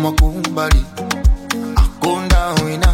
kumakumbali akonda wina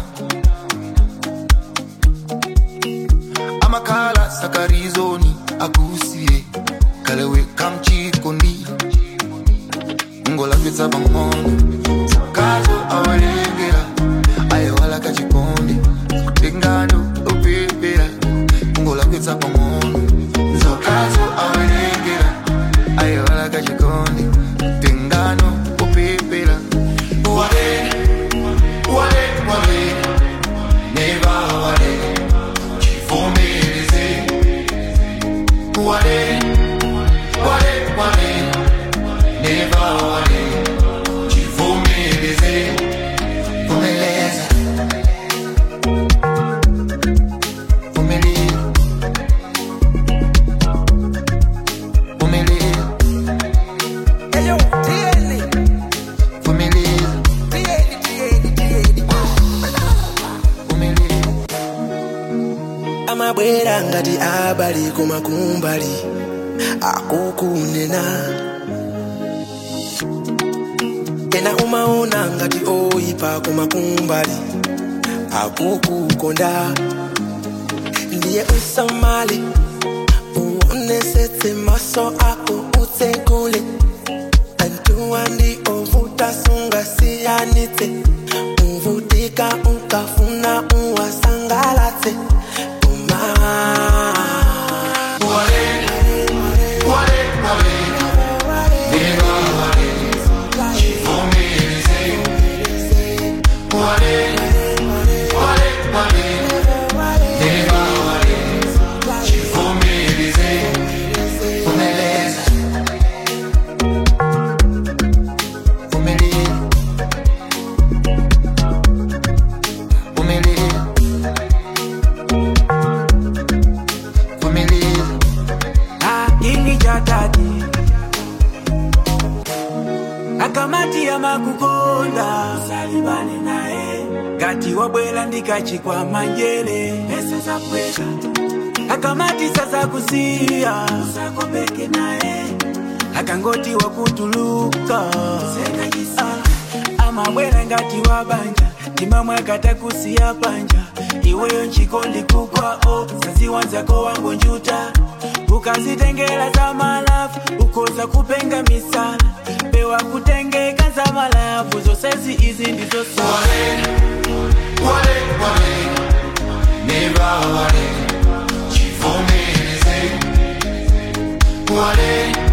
amakhala sakarizoni akusiye kalewe kamchikondi ngolapitsa pang'ono sakazo awalengera ayewala kachikondi kutengano upepera ngolapitsa pang'ono zokazo awalengera ayewala kachikondi kutengano upepera wale wale wale neva wale chivomereze wale wale wale neva wale chivomereze vumeleza vumilia vumilia Eyo, tieni, vumilia tieni, tieni, tieni. vumilia amabwera ngati abali kumakumbali akukunena ena umaona ngati oyipa kumakumbali akukukonda ndiye usamale uonesetse maso ako utsekule antuwa ndi ovuta sunga siyanitse uvutika ukafuna uwasangalatse uma vumeleza vumilia vumilia vumilia kingi cha tati akamati ya makukonda salibane naye ngati wabwela ndikachikwa manjere pesa za pweka akamati sasa kusiya usakopeke naye akangoti wakutuluka Ah, amabwela ngati wabanja timamwe akatakusiya panja iweyo nchikondi kukwao saziwanzako wangu njuta ukazitengela za malafu ukoza kupenga misala pewa kutengeka za malafu zosezi izi ndizo wale wale neva wale chivomereze wale